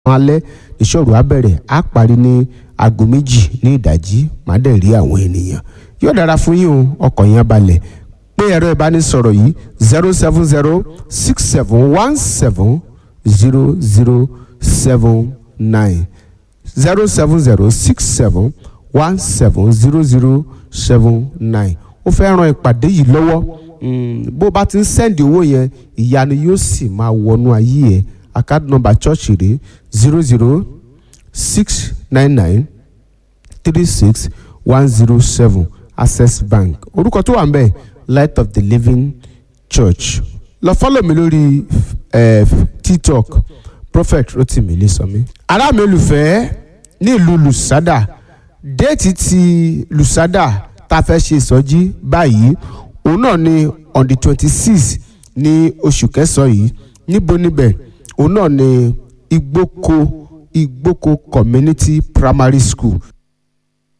alẹ́ ìṣòro á bẹ̀rẹ̀ á parí ní aago méjì ní ìdájí má dẹ̀ rí àwọn ènìyàn yóò dára fún yín o ọkọ̀ yẹn balẹ̀ pé ẹ̀rọ ìbánisọ̀rọ̀ yìí zero seven zero six seven one seven zero zero seven nine zero seven zero six seven one seven zero zero seven nine ó fẹ́ ran ìpàdé yìí lọ́wọ́ bó bá ti ń sẹ́ndì owó yẹn ìyanu yóò sì máa wọnú ayé ẹ̀ account number church rẹ̀ zero zero six nine nine three six one zero seven access bank orúkọ tó wà ń bẹ̀ light of the living church lọ fọ́lọ̀ mi lórí eh, tiktok prophet rotimi ilesanmi. ará mi olùfẹ́ ní ìlú lusada déètì ti lusada tá a fẹ́ ṣe ìsọjí báyìí òun náà ni on the twenty six ní oṣù kẹsàn-án yìí níbo níbẹ̀ òun náà ni igbóko igbóko community primary school